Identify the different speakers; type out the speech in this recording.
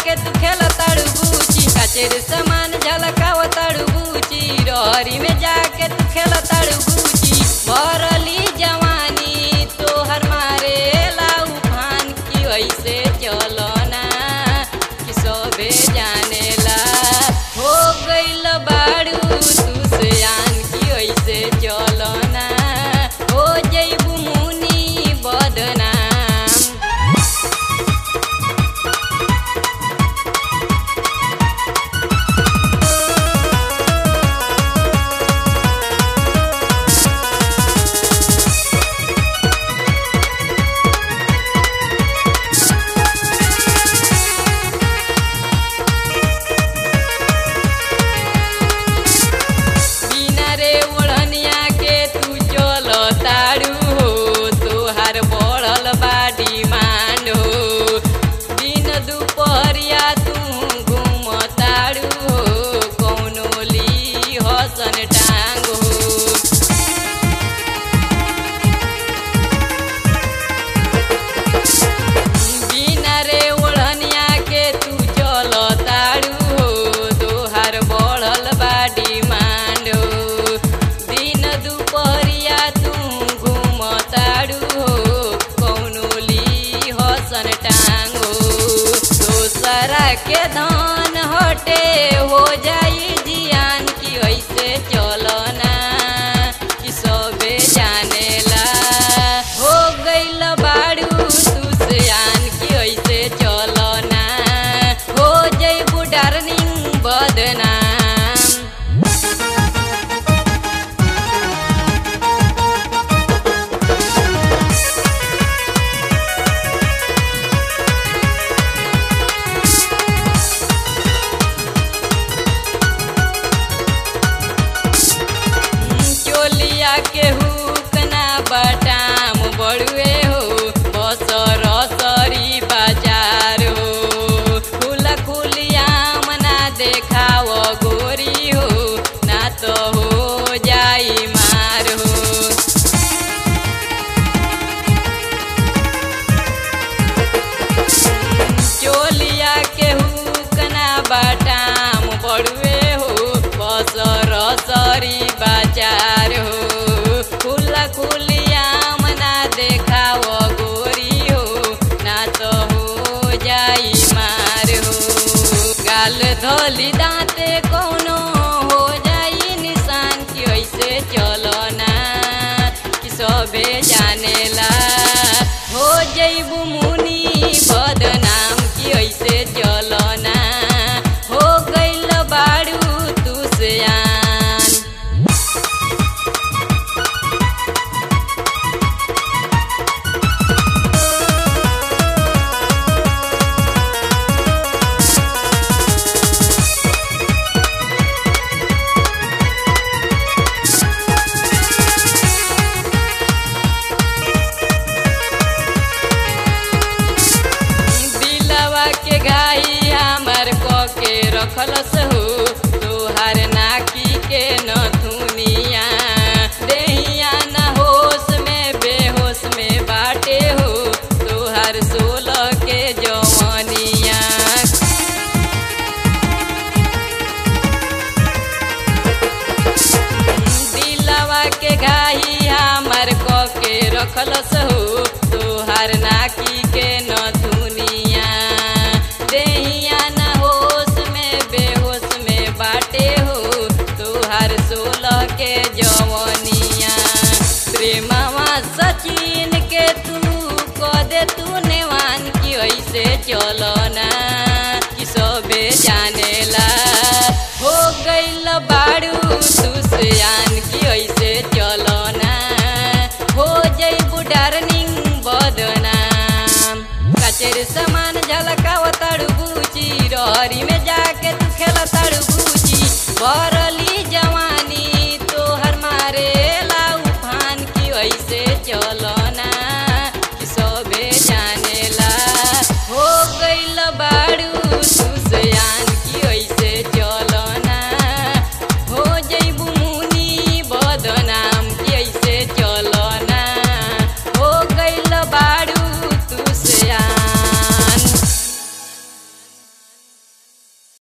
Speaker 1: जाके तू खेल ताड़ू बूची कचेर सामान झलकाव ताड़ू बूची रहरी में जाके तू खेल ताड़ू बूची भरली जवानी तोहर मारे लाऊ फान की ऐसे चलना कि सबे जानेला हो गइल बाड़ू तू से आन की ऐसे चलना हो जइबू मुनी बदनाम बिना रे ओढ़निया के तू चल ताड़ू हो तोहार बढ़ल बा डिमांड हो दिन दुपहरिया तू घूम ताड़ू हो कौनो ली हसन टांग हो बिना रे ओढ़निया के तू चल ताड़ू हो तोहार बढ़ल बा डिमांड हो दिन दुपहरिया तू घूम ताड़ू हो कौनो ली हसन टांग हो दोसरा के धान हटे हो जाई जियान की ऐसे चलना कि सबे जानेला हो गइल बाड़ू तू से आन की ऐसे चलना हो जइबू डार्लिंग बदनाम चोलिया के हुक ना बटाम बड़ुए हो बसर सरी बाजार हो खुला खुलियाम ना देखाव गोरी हो ना तो हो जाई मार हो चोलिया के हुक ना बाटाम बड़ुए हो बसर सरी बाजार हो खुला खुलियाम ना देखाव गोरी हो ना तो हो जाई मार हो गाल धोली दांते कोनो हो जाई निशान की ऐसे चलना कि सबे जानेला हो जइबू मुनी बदनाम की ऐसे चलना हो गइल बाड़ू तू से आन दिलवा के घाई हमार क के रखलस हो तोहार नाकी के नथुनिया देहिया न होश में बेहोश में बाटे हो तोहार सोलह के जवनिया दिलवा के घाई हमार क के रखलस हो तोहार नाकी के नथुनिया देहिया न होश में बेहोश में बाटे हो तोहार सोलह के जवनिया प्रेमवा सचिन के तू क दे तू नेवान की ऐसे चलना कि सबे जानेला हो गइल बाड़ू तू से आन की ऐसे चलना हो जइबू डार्लिंग बदनाम कचेर सामान झलकाव ताड़ू बूची रहरी में जाके तू खेल ताड़ू बूची बर